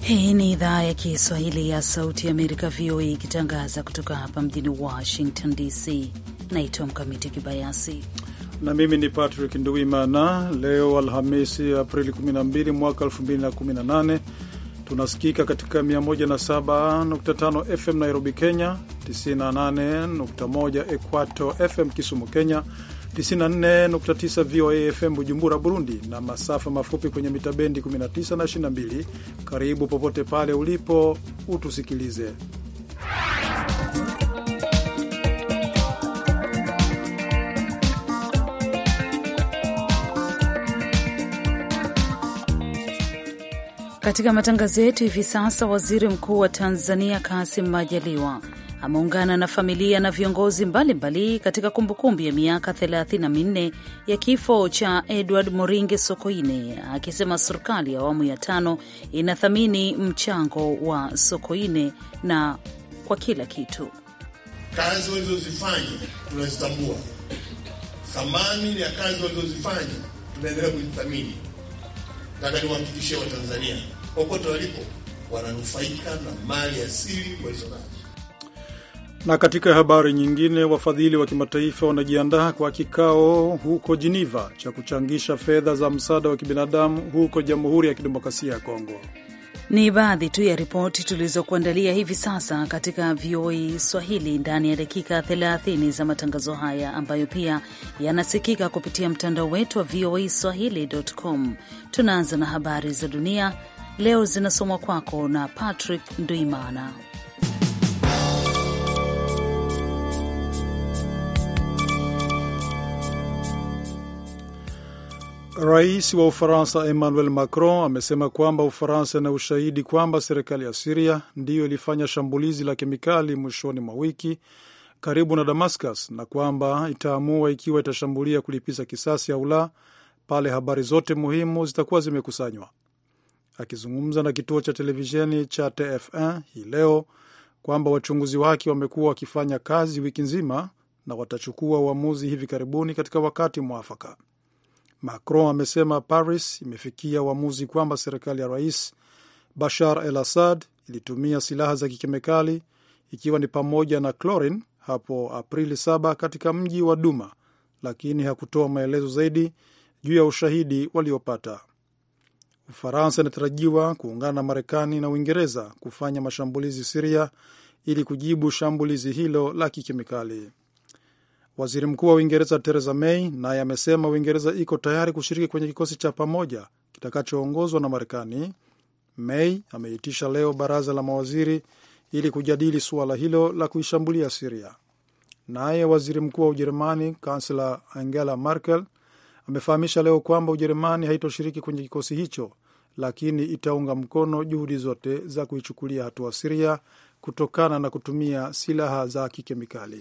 Hii ni idhaa ya Kiswahili ya Sauti ya Amerika, VOA, ikitangaza kutoka hapa mjini Washington DC. Naitwa Mkamiti Kibayasi na mimi ni Patrick Nduwimana. Leo Alhamisi, Aprili 12 mwaka 2018, tunasikika katika 107.5 FM Nairobi, Kenya, 98.1 Equato FM Kisumu, Kenya, 94.9 VOA FM Bujumbura, Burundi, na masafa mafupi kwenye mita bendi 19 na 22. Karibu popote pale ulipo utusikilize. Katika matangazo yetu hivi sasa, waziri mkuu wa Tanzania Kassim Majaliwa ameungana na familia na viongozi mbalimbali mbali katika kumbukumbu ya miaka 34 ya kifo cha Edward Moringe Sokoine, akisema serikali ya awamu ya tano inathamini mchango wa Sokoine na kwa kila kitu. Kazi walizozifanya tunazitambua, thamani ya kazi walizozifanya tunaendelea kuzithamini. Nataka niwahakikishie Watanzania popote walipo wananufaika na mali asili walizonazo. Na katika habari nyingine, wafadhili wa kimataifa wanajiandaa kwa kikao huko Geneva cha kuchangisha fedha za msaada wa kibinadamu huko Jamhuri ya Kidemokrasia ya Kongo. Ni baadhi tu ya ripoti tulizokuandalia hivi sasa katika VOA Swahili ndani ya dakika 30 za matangazo haya ambayo pia yanasikika kupitia mtandao wetu wa VOA Swahili.com. Tunaanza na habari za dunia leo, zinasomwa kwako na Patrick Nduimana. Rais wa Ufaransa Emmanuel Macron amesema kwamba Ufaransa ina ushahidi kwamba serikali ya Siria ndiyo ilifanya shambulizi la kemikali mwishoni mwa wiki karibu na Damascus na kwamba itaamua ikiwa itashambulia kulipiza kisasi au la pale habari zote muhimu zitakuwa zimekusanywa. Akizungumza na kituo cha televisheni cha TF1 hii leo kwamba wachunguzi wake wamekuwa wakifanya kazi wiki nzima na watachukua uamuzi hivi karibuni katika wakati mwafaka. Macron amesema Paris imefikia uamuzi kwamba serikali ya rais Bashar al Assad ilitumia silaha za kikemikali ikiwa ni pamoja na chlorine hapo Aprili 7 katika mji wa Duma, lakini hakutoa maelezo zaidi juu ya ushahidi waliopata. Ufaransa inatarajiwa kuungana na Marekani na Uingereza kufanya mashambulizi Siria ili kujibu shambulizi hilo la kikemikali. Waziri Mkuu wa Uingereza Theresa May naye amesema Uingereza iko tayari kushiriki kwenye kikosi cha pamoja kitakachoongozwa na Marekani. May ameitisha leo baraza la mawaziri ili kujadili suala hilo la kuishambulia Siria. Naye waziri mkuu wa Ujerumani kansela Angela Merkel amefahamisha leo kwamba Ujerumani haitoshiriki kwenye kikosi hicho, lakini itaunga mkono juhudi zote za kuichukulia hatua Siria kutokana na kutumia silaha za kikemikali.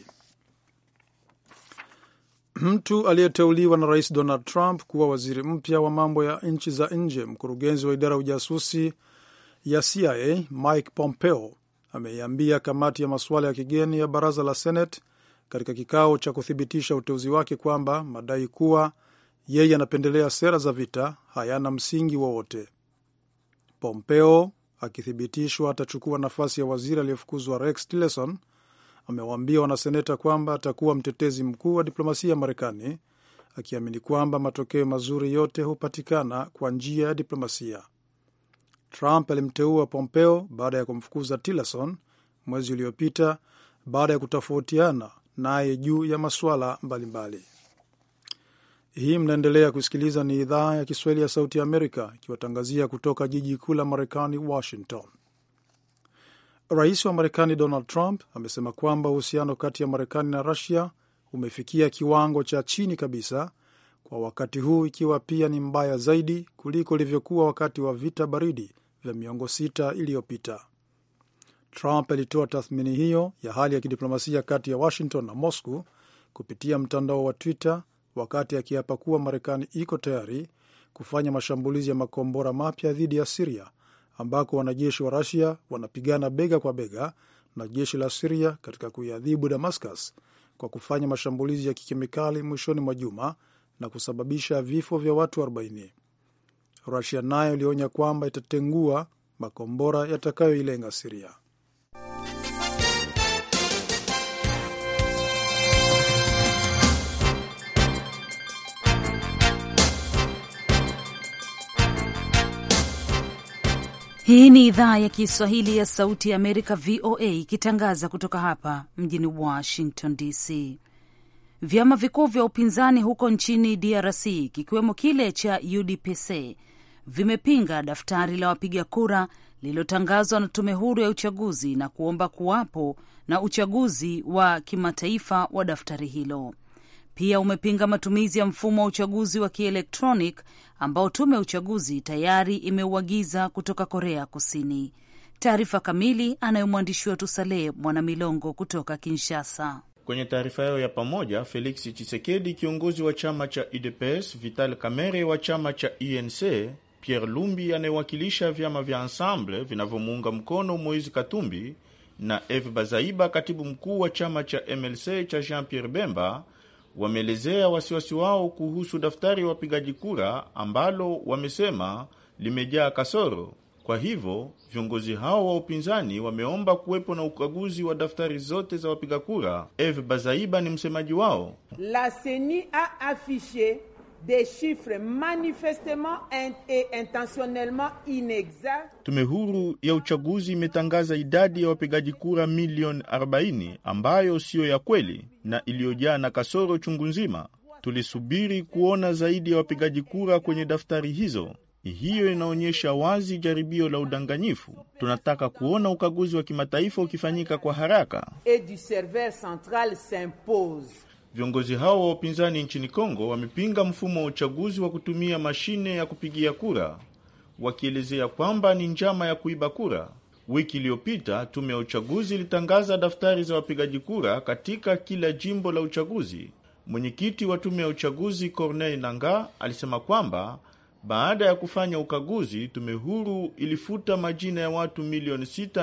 Mtu aliyeteuliwa na rais Donald Trump kuwa waziri mpya wa mambo ya nchi za nje, mkurugenzi wa idara ya ujasusi ya CIA Mike Pompeo ameiambia kamati ya masuala ya kigeni ya baraza la Senate katika kikao cha kuthibitisha uteuzi wake kwamba madai kuwa yeye anapendelea sera za vita hayana msingi wowote. Pompeo akithibitishwa atachukua nafasi ya waziri aliyefukuzwa Rex Tillerson amewaambia wanaseneta kwamba atakuwa mtetezi mkuu wa diplomasia ya Marekani, akiamini kwamba matokeo mazuri yote hupatikana kwa njia ya diplomasia. Trump alimteua Pompeo baada ya kumfukuza Tillerson mwezi uliopita baada ya kutofautiana naye juu ya masuala mbalimbali. Hii mnaendelea kusikiliza, ni idhaa ya Kiswahili ya Sauti ya Amerika ikiwatangazia kutoka jiji kuu la Marekani, Washington. Rais wa Marekani Donald Trump amesema kwamba uhusiano kati ya Marekani na Rusia umefikia kiwango cha chini kabisa kwa wakati huu, ikiwa pia ni mbaya zaidi kuliko ilivyokuwa wakati wa vita baridi vya miongo sita iliyopita. Trump alitoa tathmini hiyo ya hali ya kidiplomasia kati ya Washington na Moscow kupitia mtandao wa Twitter wakati akiapa kuwa Marekani iko tayari kufanya mashambulizi ya makombora mapya dhidi ya Siria ambako wanajeshi wa Rusia wanapigana bega kwa bega na jeshi la Siria katika kuiadhibu Damascus kwa kufanya mashambulizi ya kikemikali mwishoni mwa juma na kusababisha vifo vya watu 40. Rusia nayo ilionya kwamba itatengua makombora yatakayoilenga Siria. Hii ni idhaa ya Kiswahili ya Sauti ya Amerika, VOA, ikitangaza kutoka hapa mjini Washington DC. Vyama vikuu vya upinzani huko nchini DRC kikiwemo kile cha UDPC vimepinga daftari la wapiga kura lililotangazwa na tume huru ya uchaguzi na kuomba kuwapo na uchaguzi wa kimataifa wa daftari hilo. Pia umepinga matumizi ya mfumo wa uchaguzi wa kielektronic ambao tume ya uchaguzi tayari imeuagiza kutoka Korea Kusini. Taarifa kamili anayo mwandishi wetu Saleh Mwanamilongo kutoka Kinshasa. Kwenye taarifa yao ya pamoja, Felix Chisekedi kiongozi wa chama cha UDPS, Vital Kamerhe wa chama cha UNC, Pierre Lumbi anayewakilisha vyama vya Ensemble vinavyomuunga mkono Moise Katumbi na Eve Bazaiba, katibu mkuu wa chama cha MLC cha Jean Pierre Bemba wameelezea wasiwasi wao kuhusu daftari ya wapigaji kura ambalo wamesema limejaa kasoro. Kwa hivyo viongozi hao wa upinzani wameomba kuwepo na ukaguzi wa daftari zote za wapiga kura. Eve Bazaiba ni msemaji wao. La CENI a affiche des chiffres manifestement et intentionnellement inexacts. Tume huru ya uchaguzi imetangaza idadi ya wapigaji kura milioni 40 ambayo siyo ya kweli na iliyojaa na kasoro chungu nzima. Tulisubiri kuona zaidi ya wapigaji kura kwenye daftari hizo. Hiyo inaonyesha wazi jaribio la udanganyifu. Tunataka kuona ukaguzi wa kimataifa ukifanyika kwa haraka. Et du serveur central s'impose. Viongozi hao wa upinzani nchini Kongo wamepinga mfumo wa uchaguzi wa kutumia mashine ya kupigia kura, wakielezea kwamba ni njama ya kuiba kura. Wiki iliyopita tume ya uchaguzi ilitangaza daftari za wapigaji kura katika kila jimbo la uchaguzi. Mwenyekiti wa tume ya uchaguzi Corneille Nangaa alisema kwamba baada ya kufanya ukaguzi, tume huru ilifuta majina ya watu milioni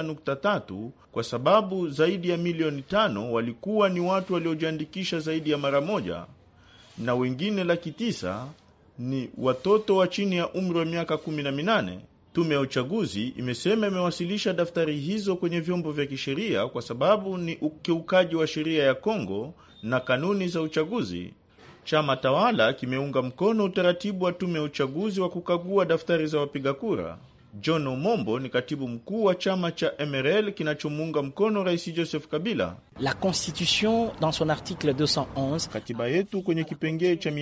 6.3 kwa sababu zaidi ya milioni tano walikuwa ni watu waliojiandikisha zaidi ya mara moja, na wengine laki tisa ni watoto wa chini ya umri wa miaka 18. Tume ya uchaguzi imesema imewasilisha daftari hizo kwenye vyombo vya kisheria kwa sababu ni ukiukaji wa sheria ya Kongo na kanuni za uchaguzi. Chama tawala kimeunga mkono utaratibu wa tume ya uchaguzi wa kukagua daftari za wapiga kura. John Omombo ni katibu mkuu wa chama cha MRL kinachomuunga mkono Rais Joseph Kabila. La Constitution dans son article 211, katiba yetu kwenye kipengee cha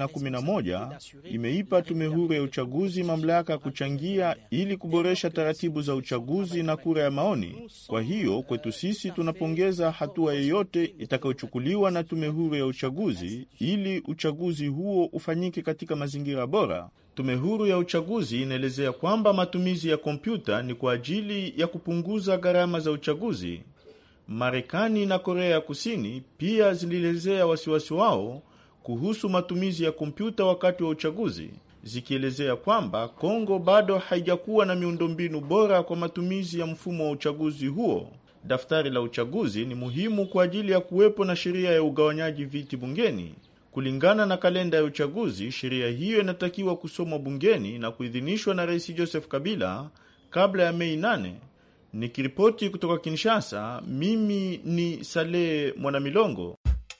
211 imeipa tume huru ya uchaguzi mamlaka ya kuchangia ili kuboresha taratibu za uchaguzi na kura ya maoni. Kwa hiyo kwetu sisi tunapongeza hatua yoyote itakayochukuliwa na tume huru ya uchaguzi ili uchaguzi huo ufanyike katika mazingira bora. Tume huru ya uchaguzi inaelezea kwamba matumizi ya kompyuta ni kwa ajili ya kupunguza gharama za uchaguzi. Marekani na Korea ya Kusini pia zilielezea wasiwasi wao kuhusu matumizi ya kompyuta wakati wa uchaguzi, zikielezea kwamba Kongo bado haijakuwa na miundombinu bora kwa matumizi ya mfumo wa uchaguzi huo. Daftari la uchaguzi ni muhimu kwa ajili ya kuwepo na sheria ya ugawanyaji viti bungeni. Kulingana na kalenda ya uchaguzi, sheria hiyo inatakiwa kusomwa bungeni na kuidhinishwa na Rais Joseph Kabila kabla ya Mei 8. Nikiripoti kutoka Kinshasa, mimi ni Saleh Mwanamilongo.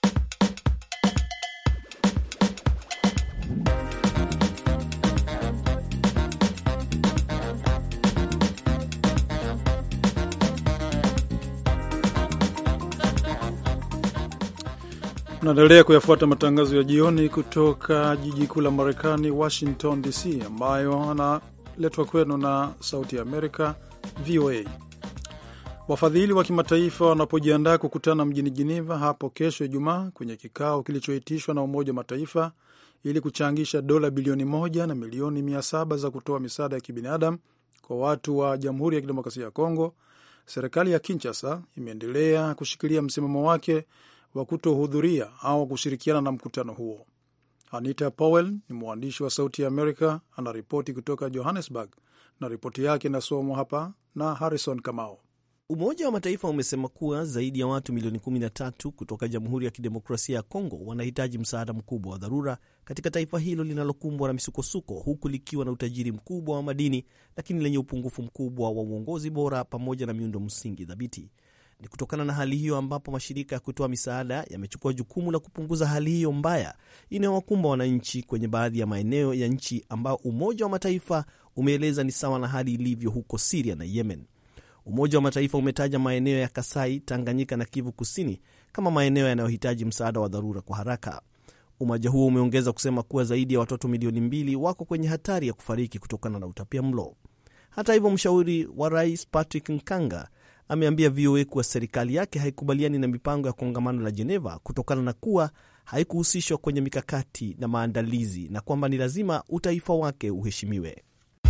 Unaendelea kuyafuata matangazo ya jioni kutoka jiji kuu la Marekani, Washington DC, ambayo analetwa kwenu na Sauti ya Amerika, VOA. Wafadhili wa kimataifa wanapojiandaa kukutana mjini Geneva hapo kesho Ijumaa kwenye kikao kilichoitishwa na Umoja wa Mataifa ili kuchangisha dola bilioni moja na milioni mia saba za kutoa misaada ya kibinadamu kwa watu wa Jamhuri ya Kidemokrasia ya Kongo, serikali ya Kinshasa imeendelea kushikilia msimamo wake wa kutohudhuria au kushirikiana na mkutano huo. Anita Powell ni mwandishi wa Sauti ya Amerika, anaripoti kutoka Johannesburg na ripoti yake inasomwa hapa na Harrison Kamao. Umoja wa Mataifa umesema kuwa zaidi ya watu milioni 13 kutoka Jamhuri ya Kidemokrasia ya Kongo wanahitaji msaada mkubwa wa dharura katika taifa hilo linalokumbwa na misukosuko, huku likiwa na utajiri mkubwa wa madini, lakini lenye upungufu mkubwa wa uongozi bora pamoja na miundo msingi thabiti. Ni kutokana na hali hiyo ambapo mashirika ya kutoa misaada yamechukua jukumu la kupunguza hali hiyo mbaya inayowakumba wananchi kwenye baadhi ya maeneo ya nchi ambao Umoja wa Mataifa umeeleza ni sawa na hali ilivyo huko Siria na Yemen. Umoja wa Mataifa umetaja maeneo ya Kasai, Tanganyika na Kivu Kusini kama maeneo yanayohitaji msaada wa dharura kwa haraka. Umoja huo umeongeza kusema kuwa zaidi ya watoto milioni mbili wako kwenye hatari ya kufariki kutokana na utapia mlo. Hata hivyo, mshauri wa rais Patrick Nkanga ameambia VOA kuwa serikali yake haikubaliani na mipango ya kongamano la Geneva kutokana na kuwa haikuhusishwa kwenye mikakati na maandalizi na kwamba ni lazima utaifa wake uheshimiwe.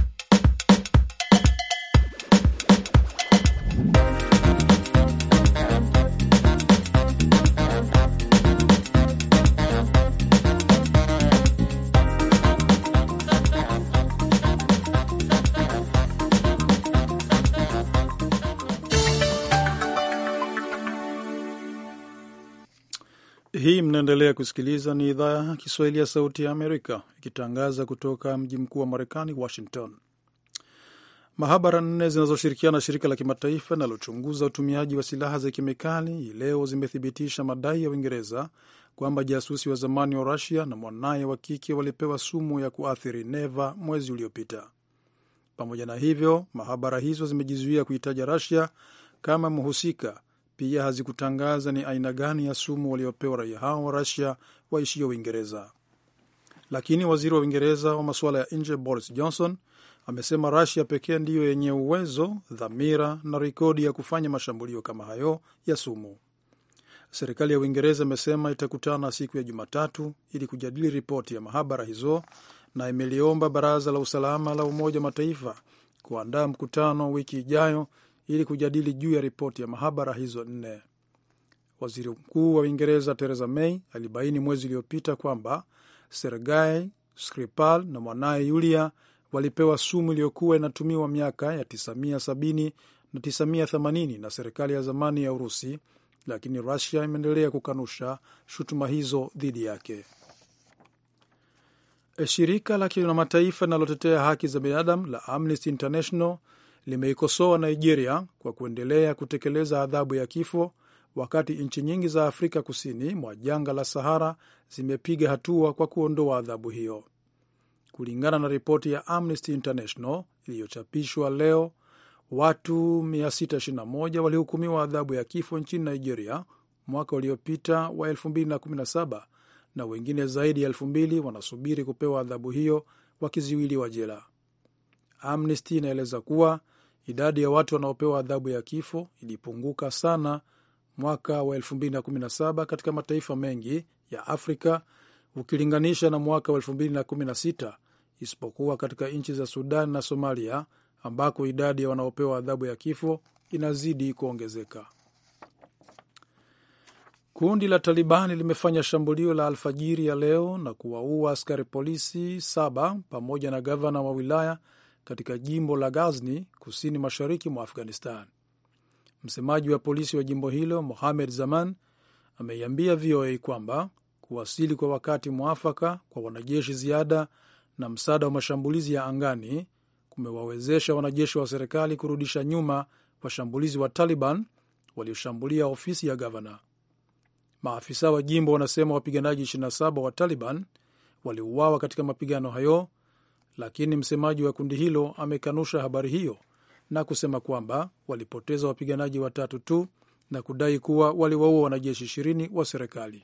Hii mnaendelea kusikiliza, ni idhaa ya Kiswahili ya Sauti ya Amerika ikitangaza kutoka mji mkuu wa Marekani, Washington. Mahabara nne zinazoshirikiana na shirika la kimataifa linalochunguza utumiaji wa silaha za kemikali hii leo zimethibitisha madai ya Uingereza kwamba jasusi wa zamani wa Rusia na mwanaye wa kike walipewa sumu ya kuathiri neva mwezi uliopita. Pamoja na hivyo, mahabara hizo zimejizuia kuitaja Rusia kama mhusika pia hazikutangaza ni aina gani ya sumu waliopewa raia hao wa Rusia waishio Uingereza. Lakini waziri wa Uingereza wa masuala ya nje Boris Johnson amesema Rusia pekee ndiyo yenye uwezo, dhamira na rekodi ya kufanya mashambulio kama hayo ya sumu. Serikali ya Uingereza imesema itakutana siku ya Jumatatu ili kujadili ripoti ya mahabara hizo na imeliomba Baraza la Usalama la Umoja wa Mataifa kuandaa mkutano wiki ijayo ili kujadili juu ya ripoti ya mahabara hizo nne. Waziri Mkuu wa Uingereza Theresa May alibaini mwezi uliopita kwamba Sergei Skripal na mwanaye Yulia walipewa sumu iliyokuwa inatumiwa miaka ya 1970 na 1980 na serikali ya zamani ya Urusi, lakini Rusia imeendelea kukanusha shutuma hizo dhidi yake. Shirika la kimataifa linalotetea haki za binadamu la Amnesty International limeikosoa Nigeria kwa kuendelea kutekeleza adhabu ya kifo wakati nchi nyingi za Afrika kusini mwa jangwa la Sahara zimepiga hatua kwa kuondoa adhabu hiyo. Kulingana na ripoti ya Amnesty International iliyochapishwa leo, watu 621 walihukumiwa adhabu ya kifo nchini Nigeria mwaka uliopita wa 2017 na wengine zaidi ya 2000 wanasubiri kupewa adhabu hiyo wakiziwiliwa jela. Amnesty inaeleza kuwa idadi ya watu wanaopewa adhabu ya kifo ilipunguka sana mwaka wa 2017 katika mataifa mengi ya Afrika ukilinganisha na mwaka wa 2016 isipokuwa katika nchi za Sudan na Somalia ambako idadi ya wanaopewa adhabu ya kifo inazidi kuongezeka. Kundi la Talibani limefanya shambulio la alfajiri ya leo na kuwaua askari polisi saba pamoja na gavana wa wilaya katika jimbo la Ghazni kusini mashariki mwa Afghanistan. Msemaji wa polisi wa jimbo hilo Mohamed Zaman ameiambia VOA kwamba kuwasili kwa wakati mwafaka kwa wanajeshi ziada na msaada wa mashambulizi ya angani kumewawezesha wanajeshi wa serikali kurudisha nyuma washambulizi wa Taliban walioshambulia ofisi ya gavana. Maafisa wa jimbo wanasema wapiganaji 27 wa Taliban waliuawa katika mapigano hayo, lakini msemaji wa kundi hilo amekanusha habari hiyo na kusema kwamba walipoteza wapiganaji watatu tu na kudai kuwa waliwaua wanajeshi ishirini wa serikali.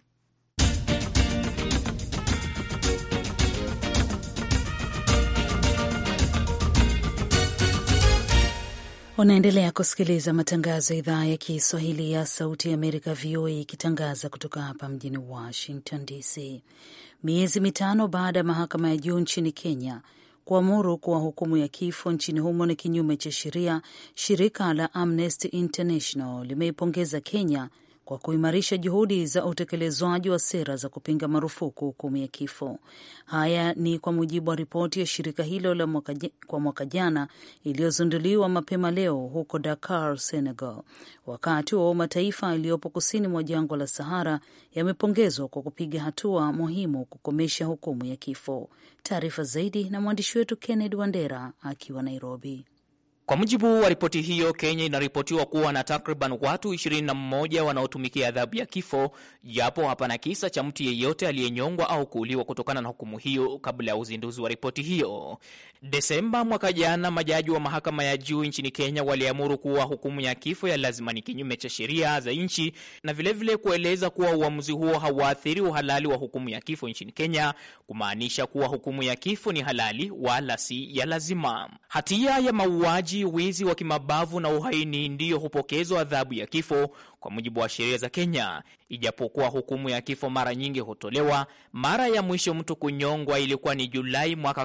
Unaendelea kusikiliza matangazo ya idhaa ya Kiswahili ya Sauti ya Amerika, VOA, ikitangaza kutoka hapa mjini Washington DC. Miezi mitano baada ya mahakama ya juu nchini Kenya kuamuru kuwa hukumu ya kifo nchini humo ni kinyume cha sheria, shirika la Amnesty International limeipongeza Kenya kwa kuimarisha juhudi za utekelezwaji wa sera za kupinga marufuku hukumu ya kifo. Haya ni kwa mujibu wa ripoti ya shirika hilo la mwaka, kwa mwaka jana iliyozinduliwa mapema leo huko Dakar, Senegal. Wakati wa mataifa yaliyopo kusini mwa jangwa la Sahara yamepongezwa kwa kupiga hatua muhimu kukomesha hukumu ya kifo. Taarifa zaidi na mwandishi wetu Kennedy Wandera akiwa Nairobi. Kwa mujibu wa ripoti hiyo, Kenya inaripotiwa kuwa na takriban watu 21 wanaotumikia adhabu ya kifo, japo hapana kisa cha mtu yeyote aliyenyongwa au kuuliwa kutokana na hukumu hiyo kabla ya uzinduzi wa ripoti hiyo. Desemba mwaka jana, majaji wa mahakama ya juu nchini Kenya waliamuru kuwa hukumu ya kifo ya lazima ni kinyume cha sheria za nchi na vilevile vile kueleza kuwa uamuzi huo hauathiri uhalali wa hukumu ya kifo nchini Kenya, kumaanisha kuwa hukumu ya kifo ni halali wala si ya lazima. Hatia ya mauaji, wizi wa kimabavu na uhaini ndiyo hupokezwa adhabu ya kifo kwa mujibu wa sheria za Kenya. Ijapokuwa hukumu ya kifo mara nyingi hutolewa, mara ya mwisho mtu kunyongwa ilikuwa ni Julai mwaka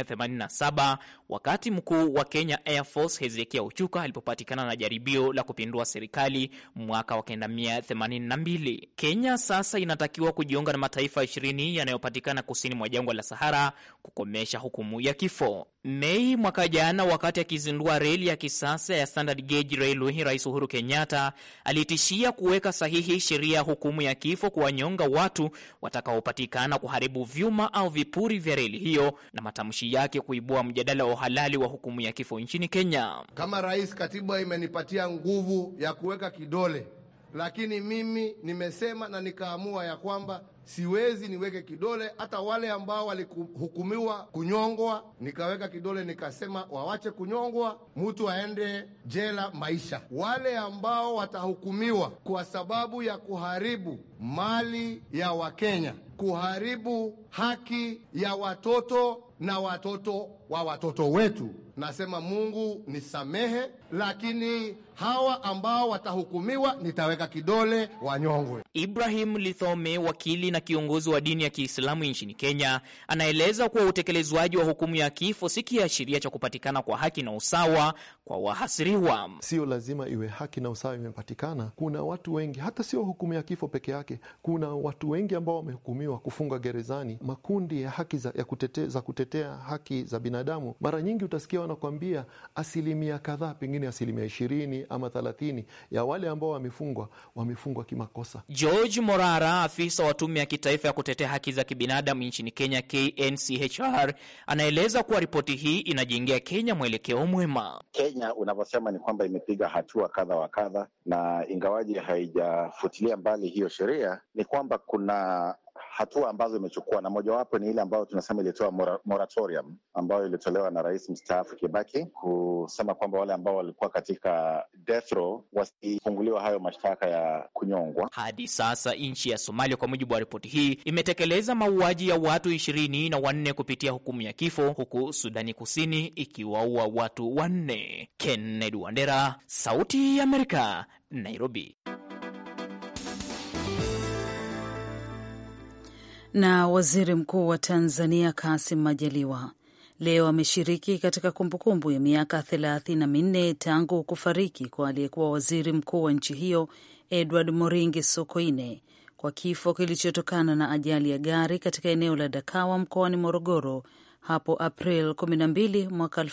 1987 wakati mkuu wa Kenya Air Force Hezekia Uchuka alipopatikana na jaribio la kupindua serikali mwaka wa 1982. Kenya sasa inatakiwa kujiunga na mataifa 20 yanayopatikana kusini mwa jangwa la Sahara kukomesha hukumu ya kifo. Mei mwaka jana, wakati akizindua reli ya kisasa ya Standard Gauge Railway, Rais Uhuru Kenyatta alitishia kuweka sahihi sheria ya hukumu ya kifo kuwanyonga watu watakaopatikana kuharibu vyuma au vipuri vya reli hiyo, na matamshi yake kuibua mjadala wa uhalali wa hukumu ya kifo nchini Kenya. Kama rais, katiba imenipatia nguvu ya kuweka kidole, lakini mimi nimesema na nikaamua ya kwamba siwezi niweke kidole. Hata wale ambao walihukumiwa kunyongwa, nikaweka kidole nikasema wawache kunyongwa, mtu aende jela maisha. Wale ambao watahukumiwa kwa sababu ya kuharibu mali ya Wakenya, kuharibu haki ya watoto na watoto wa watoto wetu, nasema Mungu nisamehe, lakini hawa ambao watahukumiwa nitaweka kidole wanyongwe. Ibrahim Lithome, wakili na kiongozi wa dini ya Kiislamu nchini Kenya, anaeleza kuwa utekelezwaji wa hukumu ya kifo si kiashiria cha kupatikana kwa haki na usawa kwa wahasiriwa. Sio lazima iwe haki na usawa imepatikana. Kuna watu wengi, hata sio hukumu ya kifo peke yake, kuna watu wengi ambao wamehukumiwa kufungwa gerezani. Makundi ya haki za, ya kutete, za kutetea haki za binadamu, mara nyingi utasikia wanakwambia asilimia kadhaa, pengine asilimia ishirini ama thelathini ya wale ambao wamefungwa wamefungwa kimakosa. George Morara, afisa wa tume ya kitaifa ya kutetea haki za kibinadamu nchini Kenya, KNCHR, anaeleza kuwa ripoti hii inajengea Kenya mwelekeo mwema. Kenya unavyosema ni kwamba imepiga hatua kadha wa kadha, na ingawaji haijafutilia mbali hiyo sheria, ni kwamba kuna hatua ambazo imechukua na mojawapo ni ile ambayo tunasema ilitoa mora, moratorium ambayo ilitolewa na rais mstaafu Kibaki kusema kwamba wale ambao walikuwa katika death row wasifunguliwa hayo mashtaka ya kunyongwa. Hadi sasa nchi ya Somalia, kwa mujibu wa ripoti hii, imetekeleza mauaji ya watu ishirini na wanne kupitia hukumu ya kifo, huku Sudani Kusini ikiwaua watu wanne. Kennedy Wandera, Sauti ya Amerika, Nairobi. Na waziri mkuu wa Tanzania Kassim Majaliwa leo ameshiriki katika kumbukumbu ya miaka thelathini na minne tangu kufariki kwa aliyekuwa waziri mkuu wa nchi hiyo Edward Moringi Sokoine kwa kifo kilichotokana na ajali ya gari katika eneo la Dakawa mkoani Morogoro hapo April 12 mwaka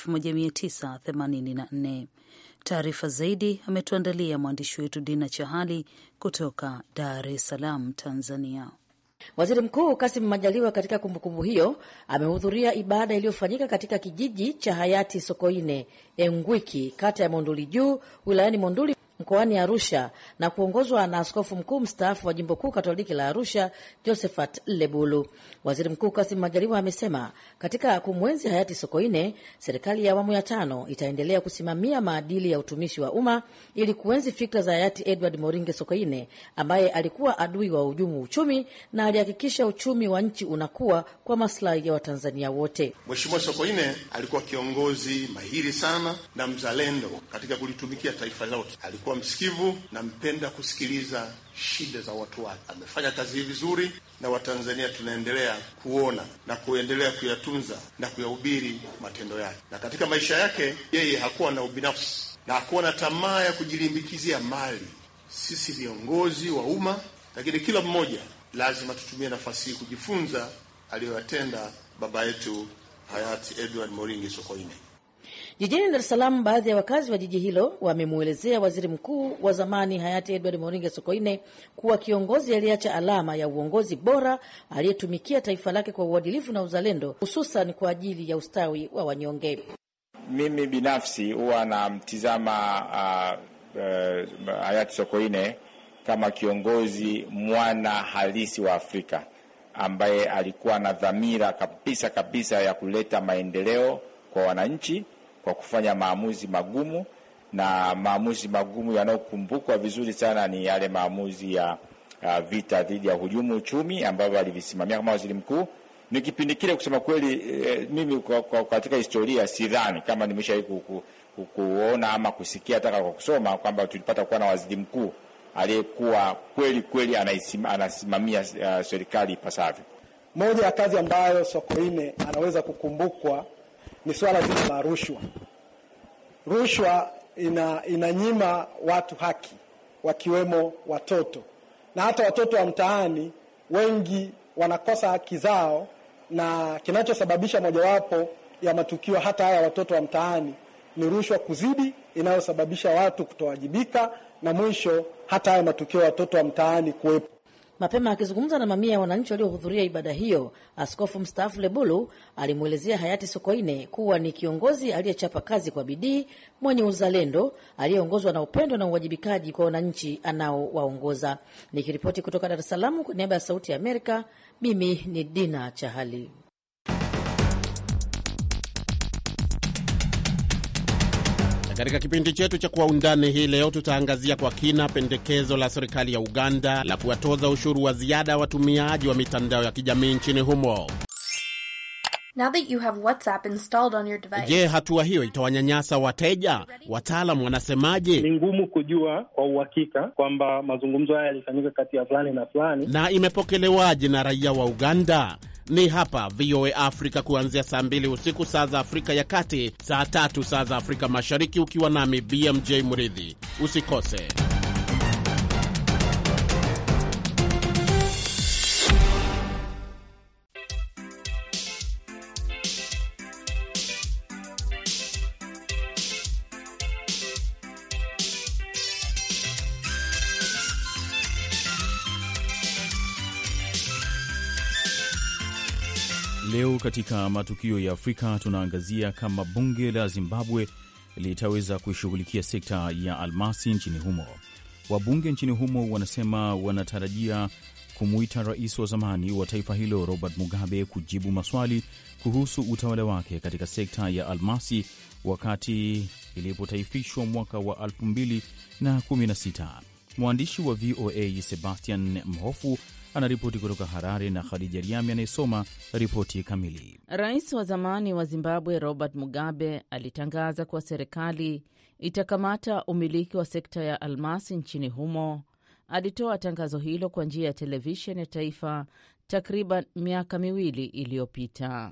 1984. Taarifa zaidi ametuandalia mwandishi wetu Dina Chahali kutoka Dar es Salaam, Tanzania. Waziri Mkuu Kassim Majaliwa katika kumbukumbu hiyo amehudhuria ibada iliyofanyika katika kijiji cha hayati Sokoine Engwiki, kata ya Monduli Juu, wilayani Monduli mkoani Arusha na kuongozwa na askofu mkuu mstaafu wa jimbo kuu katoliki la Arusha, Josephat Lebulu. Waziri Mkuu Kassim Majaliwa amesema katika kumwenzi hayati Sokoine, serikali ya awamu ya tano itaendelea kusimamia maadili ya utumishi wa umma ili kuenzi fikra za hayati Edward Moringe Sokoine ambaye alikuwa adui wa uhujumu uchumi na alihakikisha uchumi wa nchi unakuwa kwa maslahi ya Watanzania wote. Mheshimiwa Sokoine alikuwa kiongozi mahiri sana na mzalendo katika kulitumikia taifa lote. Alikuwa msikivu na mpenda kusikiliza shida za watu wake. Amefanya kazi hii vizuri, na Watanzania tunaendelea kuona na kuendelea kuyatunza na kuyahubiri matendo yake. Na katika maisha yake yeye hakuwa na ubinafsi na hakuwa na tamaa ya kujilimbikizia mali sisi viongozi wa umma, lakini kila mmoja lazima tutumie nafasi hii kujifunza aliyoyatenda baba yetu hayati Edward Moringi Sokoine. Jijini Dar es Salaam, baadhi ya wakazi wa jiji hilo wamemwelezea waziri mkuu wa zamani hayati Edward Moringe Sokoine kuwa kiongozi aliyeacha alama ya uongozi bora aliyetumikia taifa lake kwa uadilifu na uzalendo, hususan kwa ajili ya ustawi wa wanyonge. Mimi binafsi huwa namtizama uh, uh, hayati Sokoine kama kiongozi mwana halisi wa Afrika ambaye alikuwa na dhamira kabisa kabisa ya kuleta maendeleo kwa wananchi kwa kufanya maamuzi magumu, na maamuzi magumu yanayokumbukwa vizuri sana ni yale maamuzi ya uh, vita dhidi ya hujumu uchumi ambavyo alivisimamia kama waziri mkuu. Ni kipindi kile, kusema kweli, eh, mimi kwa, kwa, katika historia sidhani kama nimeshawahi ku, ku, ku, kuona ama kusikia hata kwa kusoma kwamba tulipata kuwa na waziri mkuu aliyekuwa kweli kweli anasimamia uh, serikali ipasavyo. Moja ya kazi ambayo Sokoine anaweza kukumbukwa ni swala zima la rushwa. Rushwa ina, inanyima watu haki wakiwemo watoto na hata watoto wa mtaani wengi wanakosa haki zao, na kinachosababisha mojawapo ya matukio hata haya watoto wa mtaani ni rushwa kuzidi, inayosababisha watu kutowajibika na mwisho hata haya matukio ya watoto wa mtaani kuwepo. Mapema akizungumza na mamia ya wananchi waliohudhuria ibada hiyo, askofu mstaafu Lebulu alimwelezea hayati Sokoine kuwa ni kiongozi aliyechapa kazi kwa bidii, mwenye uzalendo, aliyeongozwa na upendo na uwajibikaji kwa wananchi anaowaongoza. Nikiripoti kutoka Dar es Salaam kwa niaba ya Sauti ya Amerika, mimi ni Dina Chahali. Katika kipindi chetu cha Kwa Undani hii leo tutaangazia kwa kina pendekezo la serikali ya Uganda la kuwatoza ushuru wa ziada watumiaji wa mitandao ya kijamii nchini humo. Now that you have WhatsApp installed on your device. Je, hatua hiyo itawanyanyasa wateja? Wataalamu wanasemaje? Ni ngumu kujua kwa uhakika kwamba mazungumzo haya yalifanyika kati ya fulani na fulani. Na imepokelewaje na raia wa Uganda? Ni hapa VOA Africa kuanzia saa mbili usiku saa za Afrika ya Kati, saa tatu saa za Afrika Mashariki, ukiwa nami BMJ Muridhi. Usikose. Leo katika matukio ya Afrika tunaangazia kama bunge la Zimbabwe litaweza kuishughulikia sekta ya almasi nchini humo. Wabunge nchini humo wanasema wanatarajia kumwita rais wa zamani wa taifa hilo Robert Mugabe kujibu maswali kuhusu utawala wake katika sekta ya almasi wakati ilipotaifishwa mwaka wa 2016. Mwandishi wa VOA Sebastian Mhofu anaripoti kutoka Harare na Khadija Riami anayesoma ripoti kamili. Rais wa zamani wa Zimbabwe Robert Mugabe alitangaza kuwa serikali itakamata umiliki wa sekta ya almasi nchini humo. Alitoa tangazo hilo kwa njia ya televisheni ya taifa takriban miaka miwili iliyopita.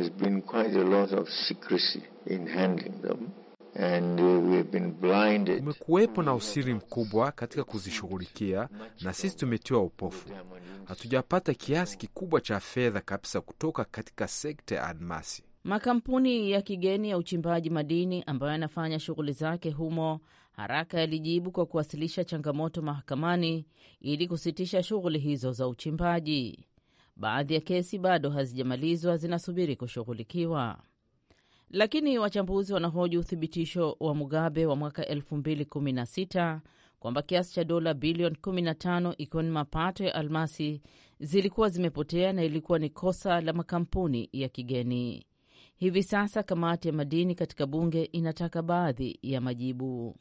Kumekuwepo na usiri mkubwa katika kuzishughulikia, na sisi tumetiwa upofu. Hatujapata kiasi kikubwa cha fedha kabisa kutoka katika sekta ya almasi. Makampuni ya kigeni ya uchimbaji madini ambayo yanafanya shughuli zake humo haraka yalijibu kwa kuwasilisha changamoto mahakamani ili kusitisha shughuli hizo za uchimbaji. Baadhi ya kesi bado hazijamalizwa, zinasubiri kushughulikiwa lakini wachambuzi wanahoji uthibitisho wa Mugabe wa mwaka 2016 kwamba kiasi cha dola bilioni 15 ikiwa ni mapato ya almasi zilikuwa zimepotea na ilikuwa ni kosa la makampuni ya kigeni. Hivi sasa kamati ya madini katika bunge inataka baadhi ya majibu.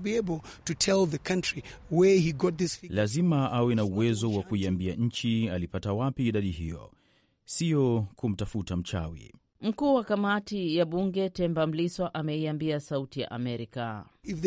Lazima awe na uwezo wa kuiambia nchi alipata wapi idadi hiyo, sio kumtafuta mchawi. Mkuu wa kamati ya bunge Temba Mliswa ameiambia Sauti ya Amerika,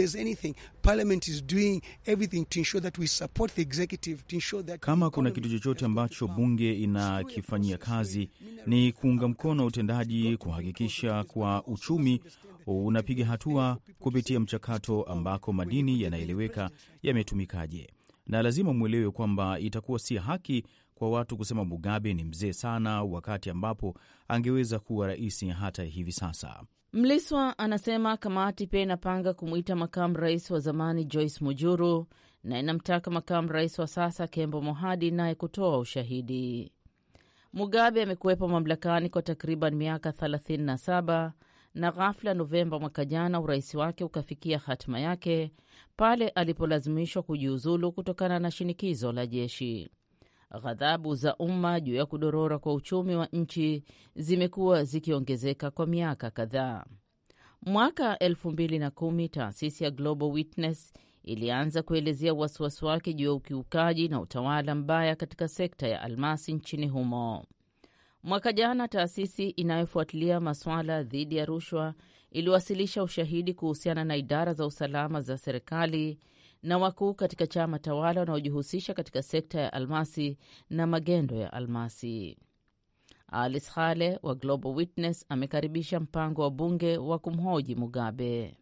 kama kuna kitu chochote ambacho bunge inakifanyia kazi ni kuunga mkono utendaji, kuhakikisha kwa uchumi unapiga hatua kupitia mchakato ambako madini yanaeleweka yametumikaje, na lazima mwelewe kwamba itakuwa si haki kwa watu kusema Mugabe ni mzee sana, wakati ambapo angeweza kuwa rais hata hivi sasa. Mliswa anasema kamati pia inapanga kumwita makamu rais wa zamani Joyce Mujuru na inamtaka makamu rais wa sasa Kembo Mohadi naye kutoa ushahidi. Mugabe amekuwepo mamlakani kwa takriban miaka 37 na ghafla Novemba mwaka jana urais wake ukafikia hatima yake pale alipolazimishwa kujiuzulu kutokana na shinikizo la jeshi. Ghadhabu za umma juu ya kudorora kwa uchumi wa nchi zimekuwa zikiongezeka kwa miaka kadhaa. Mwaka 2010 taasisi ya Global Witness ilianza kuelezea wasiwasi wake juu ya ukiukaji na utawala mbaya katika sekta ya almasi nchini humo. Mwaka jana taasisi inayofuatilia masuala dhidi ya rushwa iliwasilisha ushahidi kuhusiana na idara za usalama za serikali na wakuu katika chama tawala wanaojihusisha katika sekta ya almasi na magendo ya almasi. Alice Khale wa Global Witness amekaribisha mpango wa bunge wa kumhoji Mugabe.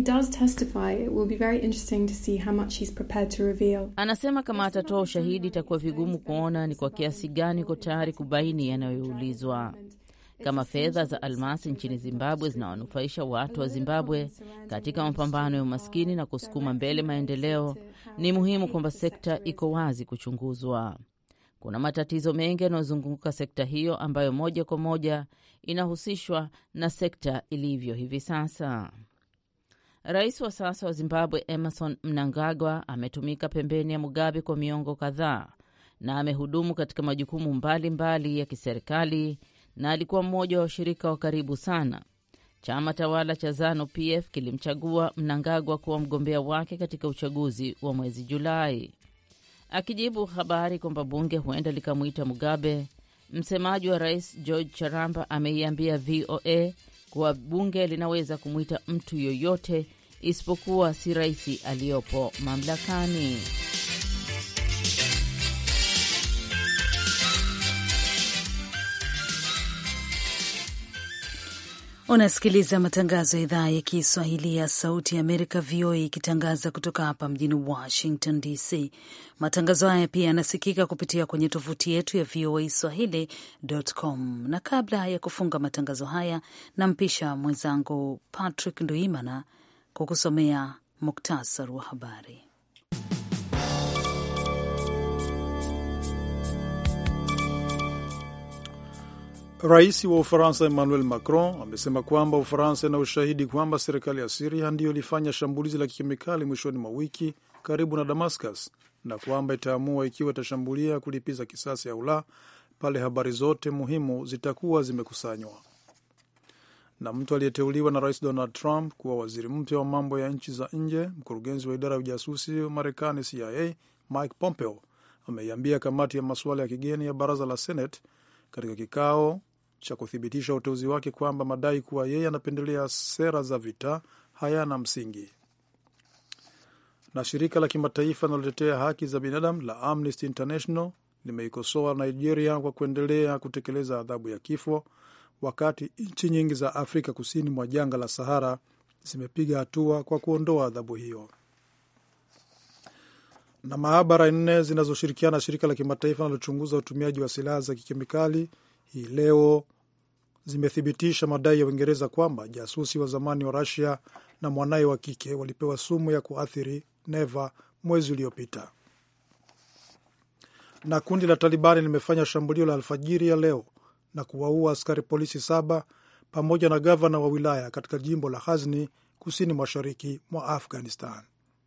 Anasema kama atatoa ushahidi, itakuwa vigumu kuona ni kwa kiasi gani uko tayari kubaini yanayoulizwa. Kama fedha za almasi nchini Zimbabwe zinawanufaisha watu wa Zimbabwe katika mapambano ya umaskini na kusukuma mbele maendeleo, ni muhimu kwamba sekta iko wazi kuchunguzwa. Kuna matatizo mengi yanayozunguka sekta hiyo ambayo moja kwa moja inahusishwa na sekta ilivyo hivi sasa. Rais wa sasa wa Zimbabwe Emerson Mnangagwa ametumika pembeni ya Mugabe kwa miongo kadhaa na amehudumu katika majukumu mbalimbali mbali ya kiserikali na alikuwa mmoja wa washirika wa karibu sana. Chama tawala cha ZANU PF kilimchagua Mnangagwa kuwa mgombea wake katika uchaguzi wa mwezi Julai. Akijibu habari kwamba bunge huenda likamwita Mugabe, msemaji wa rais George Charamba ameiambia VOA kuwa bunge linaweza kumwita mtu yoyote isipokuwa si rais aliyopo mamlakani. Unasikiliza matangazo ya idhaa ya Kiswahili ya Sauti ya Amerika, VOA, ikitangaza kutoka hapa mjini Washington DC. Matangazo haya pia yanasikika kupitia kwenye tovuti yetu ya VOA Swahili.com. Na kabla ya kufunga matangazo haya, nampisha mwenzangu Patrick Nduimana kukusomea muktasar wa habari. Rais wa Ufaransa Emmanuel Macron amesema kwamba Ufaransa ina ushahidi kwamba serikali ya Siria ndiyo ilifanya shambulizi la kikemikali mwishoni mwa wiki karibu na Damascus na kwamba itaamua ikiwa itashambulia kulipiza kisasi au la pale habari zote muhimu zitakuwa zimekusanywa. Na mtu aliyeteuliwa na Rais Donald Trump kuwa waziri mpya wa mambo ya nchi za nje, mkurugenzi wa idara ya ujasusi wa Marekani CIA Mike Pompeo ameiambia kamati ya masuala ya kigeni ya baraza la Senate katika kikao cha kuthibitisha uteuzi wake kwamba madai kuwa yeye anapendelea sera za vita hayana msingi. Na shirika la kimataifa linalotetea haki za binadamu la Amnesty International limeikosoa Nigeria kwa kuendelea kutekeleza adhabu ya kifo, wakati nchi nyingi za Afrika kusini mwa jangwa la Sahara zimepiga hatua kwa kuondoa adhabu hiyo. Na maabara nne zinazoshirikiana na shirika la kimataifa linalochunguza utumiaji wa silaha za kikemikali hii leo zimethibitisha madai ya Uingereza kwamba jasusi wa zamani wa Rusia na mwanaye wa kike walipewa sumu ya kuathiri neva mwezi uliopita. Na kundi la Talibani limefanya shambulio la alfajiri ya leo na kuwaua askari polisi saba pamoja na gavana wa wilaya katika jimbo la Ghazni kusini mashariki mwa Afghanistan.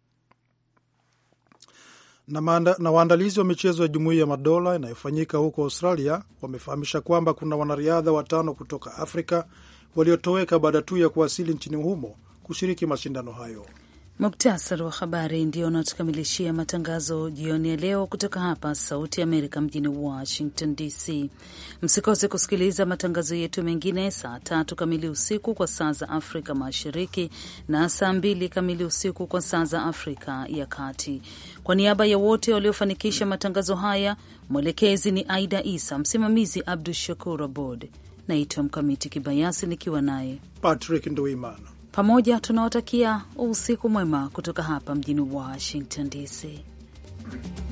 Na, maanda, na waandalizi wa michezo ya Jumuiya ya Madola inayofanyika huko Australia wamefahamisha kwamba kuna wanariadha watano kutoka Afrika waliotoweka baada tu ya kuwasili nchini humo kushiriki mashindano hayo. Muktasari wa habari ndio unatukamilishia matangazo jioni ya leo kutoka hapa Sauti Amerika mjini Washington DC. Msikose kusikiliza matangazo yetu mengine saa tatu kamili usiku kwa saa za Afrika Mashariki na saa mbili kamili usiku kwa saa za Afrika ya Kati. Kwa niaba ya wote waliofanikisha matangazo haya, mwelekezi ni Aida Isa, msimamizi Abdu Shakur Abod. Naitwa Mkamiti Kibayasi nikiwa naye Patrick Nduimana. Pamoja tunawatakia usiku mwema kutoka hapa mjini Washington DC.